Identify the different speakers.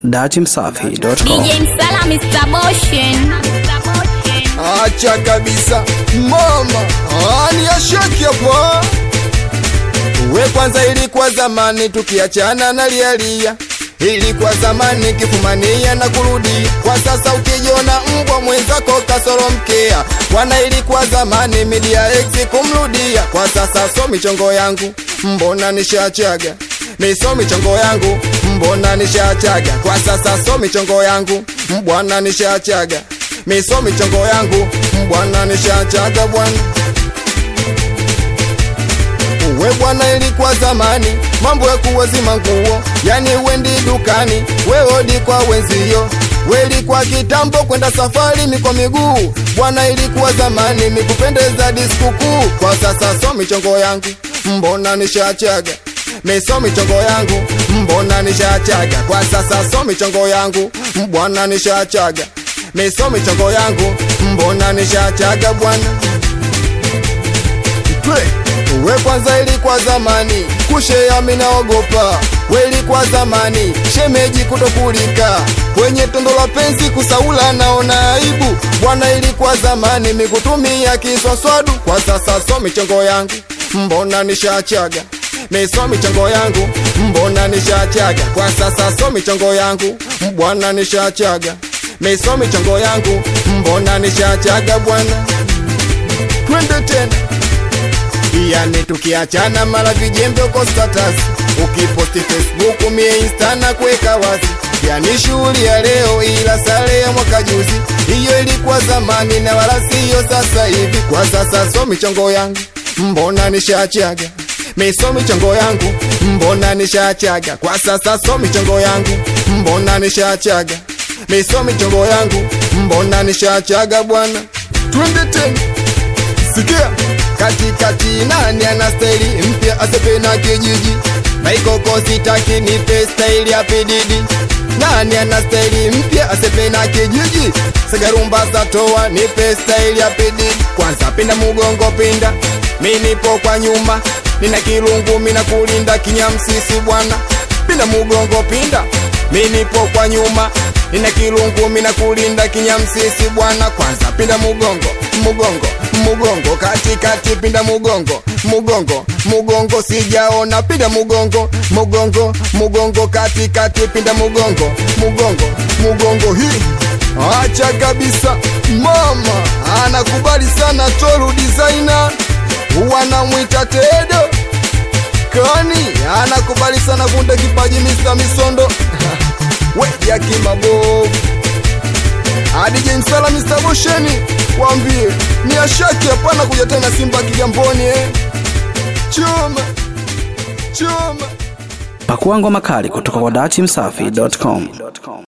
Speaker 1: datimsafi.com.
Speaker 2: DJ Msala Mr. Motion.
Speaker 3: Acha kabisa mama, ani ashaki hapo. We kwanza, ilikuwa zamani tukiachana na lialia, ilikuwa zamani kifumania na kurudia. Kwa sasa ukijiona mbwa mwenzako kasoro mkea, wana ilikuwa zamani media ex kumrudia. Kwa sasa so michongo yangu mbona nishachaga miso michongo yangu mbona nishachaga. Kwa sasa so michongo yangu mbwana nishachaga miso michongo yangu mbwana nishachaga bwana we bwana, ilikuwa zamani mambo ya kuwazima nguo, yani wendi dukani weodi kwa wenzio, welikuwa kitambo kwenda safari mikwa miguu bwana, ilikuwa zamani mikupendeza diskukuu. Kwa sasa so michongo yangu mbona nishachaga miso michongo yangu mbona nishachaga. Kwa sasa so michongo yangu mbwana nishachaga miso michongo yangu mbona nishachaga bwana Twe. We kwanza ilikuwa zamani kushea minaogopa, we ilikuwa zamani shemeji kutokulika kwenye tondo la penzi kusaula naona aibu bwana, ilikuwa zamani mikutumia kiswaswadu. Kwa sasa so michongo yangu mbona nishachaga miso michongo yangu mbona nishachaga. Kwa sasa so michongo yangu bwana nishachaga miso michongo yangu mbona nishachaga bwana, twende tena yani tukiachana mara vijembe uko status ukiposti Facebook mie insta na kuweka wazi yani shughuli ya leo ila sare ya mwaka juzi hiyo ilikuwa zamani na wala siyo sasa hivi kwa sasa so michongo yangu mbona nishachaga miso michongo yangu mbona nishachaga kwa sasa so michongo yangu mbona nishachaga miso michongo yangu mbona nishachaga bwana twende tena sikia katikati nani ana staili mpya asepe na kijiji maikoko sitaki nipe staili ya pididi nani ana staili mpya asepe na kijiji sigarumba zatoa nipe staili ya pididi kwanza pinda mugongo pinda mi nipo kwa nyuma nina kilungu mina kulinda kinyamsisi bwana pinda mugongo pinda mi nipo kwa nyuma nina kilungu mina kulinda kinyamsisi bwana kwanza pinda mugongo mugongo mugongo katikati pinda mugongo mugongo mugongo sijaona pinda mugongo mugongo mugongo katikati pinda mugongo mugongo mugongo hii acha kabisa mama anakubali sana toru designer wanamwita tedo kani anakubali sana kunde kipaji Mr. Misondo we yakimabovu adije msala Mr. Bosheni wambie ni ashaki hapana kuja tena Simba Kigamboni eh. Choma choma
Speaker 1: Pakua ngoma kali kutoka kwa datimsafi.com.